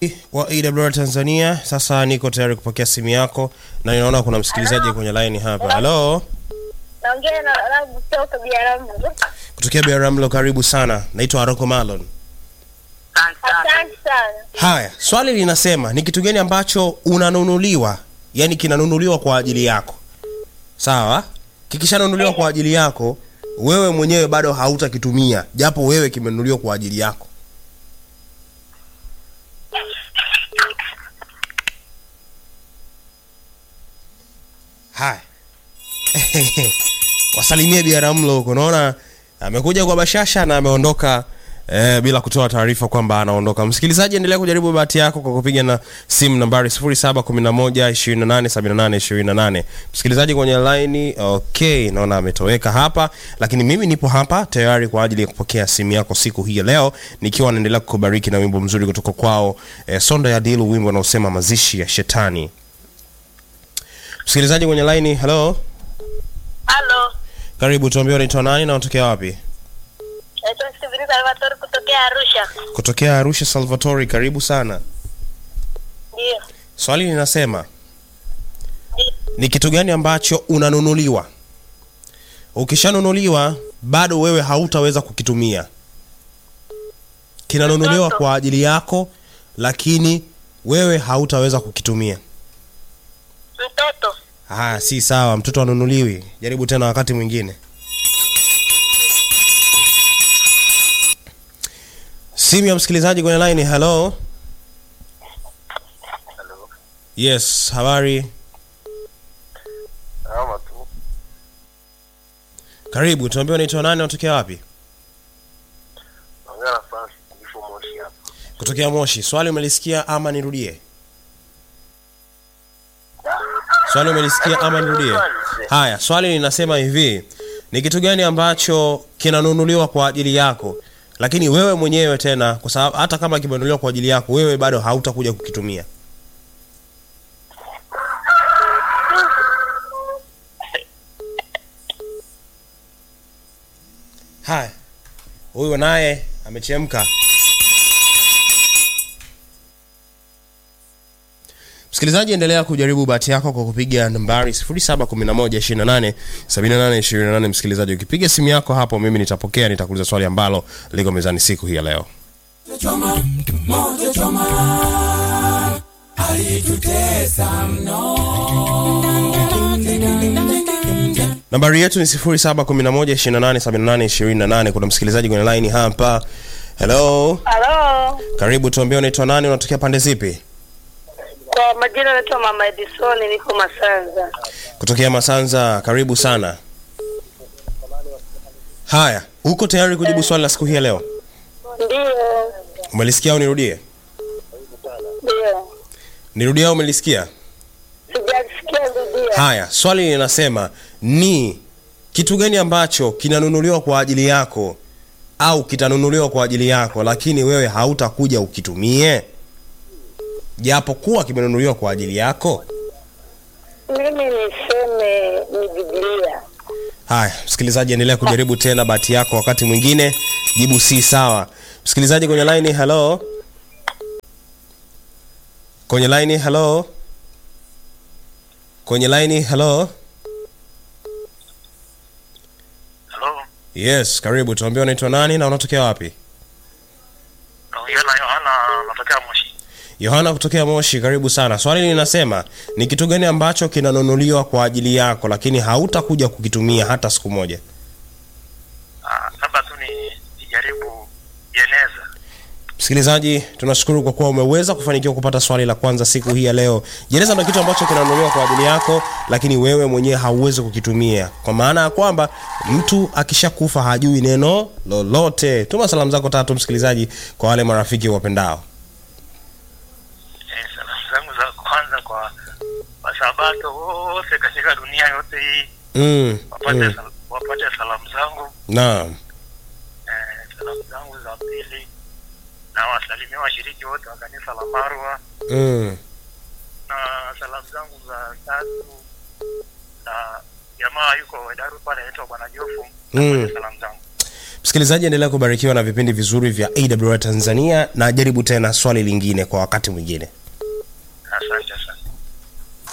wa AWR Tanzania. Sasa niko tayari kupokea simu yako na ninaona kuna msikilizaji kwenye line hapa. Halo, Naongea na Rabu kutoka Biaramu. kutokea Biaramlo, karibu sana. Naitwa Aroko Malon. Asante sana. Haya, swali linasema ni kitu gani ambacho unanunuliwa, yani kinanunuliwa kwa ajili yako, sawa? Kikishanunuliwa kwa ajili yako, wewe mwenyewe bado hautakitumia, japo wewe kimenunuliwa kwa ajili yako. Haya, wasalimie Biaramlo huko, naona amekuja kwa bashasha na ameondoka eh, bila kutoa taarifa kwamba anaondoka. Msikilizaji, endelea kujaribu bahati yako kwa kupiga na simu nambari 0711287828. Msikilizaji kwenye line, okay, naona ametoweka hapa, lakini mimi nipo hapa tayari kwa ajili ya kupokea simu yako siku hii ya leo, nikiwa naendelea kukubariki na wimbo mzuri kutoka kwao eh, Sonda ya Dilu, wimbo unaosema mazishi ya shetani. Msikilizaji kwenye line, hello, Halo. karibu, tuambie unaitwa nani na unatokea wapi? Naitwa Steven Salvatore kutokea Arusha. Kutokea Arusha, Salvatori, karibu sana. Ndio. Swali linasema ni kitu gani ambacho unanunuliwa, ukishanunuliwa bado wewe hautaweza kukitumia. Kinanunuliwa Mtoto. kwa ajili yako, lakini wewe hautaweza kukitumia. Mtoto. Ah, si sawa, mtoto anunuliwi. Jaribu tena wakati mwingine. Simu ya msikilizaji kwenye line. Hello. Hello. Yes, habari. Salama tu. Karibu, tuambie unaitwa nani, unatokea wapi? Naongea na Francis Kifo Moshi hapa. Kutokea Moshi. Swali umelisikia ama nirudie? Swali umelisikia ama nirudie? Haya, swali linasema hivi: ni kitu gani ambacho kinanunuliwa kwa ajili yako, lakini wewe mwenyewe tena, kwa sababu hata kama kimenunuliwa kwa ajili yako, wewe bado hautakuja kukitumia. Haya, huyu naye amechemka. Msikilizaji, endelea kujaribu bahati yako kwa kupiga nambari 0711287828. Msikilizaji, ukipiga simu yako hapo, mimi nitapokea, nitakuuliza swali ambalo liko mezani siku hii ya leo. choma moto choma alitutesa mno Nambari yetu ni 0711287828. Kuna msikilizaji kwenye line hapa. Hello, Halo. karibu, tuambie unaitwa nani, unatokea pande zipi? Kwa majina naitwa Mama Edison, niko Masanza. Kutokea Masanza, karibu sana. Haya, uko tayari kujibu swali la siku hii ya leo? Ndio. Umelisikia au nirudie? Ndio. Nirudie au umelisikia? Sijasikia rudia. Haya, swali linasema ni kitu gani ambacho kinanunuliwa kwa ajili yako au kitanunuliwa kwa ajili yako, lakini wewe hautakuja ukitumie, japokuwa kimenunuliwa kwa ajili yako. Mimi niseme ni Biblia. Haya, msikilizaji, endelea kujaribu tena bahati yako, wakati mwingine jibu si sawa. Msikilizaji kwenye line, hello, kwenye line, hello, kwenye line, hello. Hello. Yes, karibu. Tuambie unaitwa nani na unatokea wapi? Naongea na Yohana natokea Moshi. Yohana kutokea Moshi, karibu sana. Swali linasema ni kitu gani ambacho kinanunuliwa kwa ajili yako, lakini hautakuja kukitumia hata siku moja? Ah, labda tu ni nijaribu jeneza. Msikilizaji, tunashukuru kwa kuwa umeweza kufanikiwa kupata swali la kwanza siku hii ya leo. Jeneza ndio kitu ambacho kinanunuliwa kwa ajili yako, lakini wewe mwenyewe hauwezi kukitumia, kwa maana ya kwamba mtu akishakufa hajui neno lolote. Tuma salamu zako tatu, msikilizaji, kwa wale marafiki wapendao. Eh, salamu zangu za kwanza kwa wasabato wote katika dunia yote hii Mm, wapate, mm. sal- wapate salamu zangu. Naam. Eh, salamu zangu za pili na wasalimia washiriki wote wa kanisa la Marwa Mm. na salamu zangu za tatu na jamaa yuko Wedaru pale anaitwa Bwana Jofu Mm. mm. salamu zangu msikilizaji endelea kubarikiwa na vipindi vizuri vya awr tanzania na jaribu tena swali lingine kwa wakati mwingine Asante sana.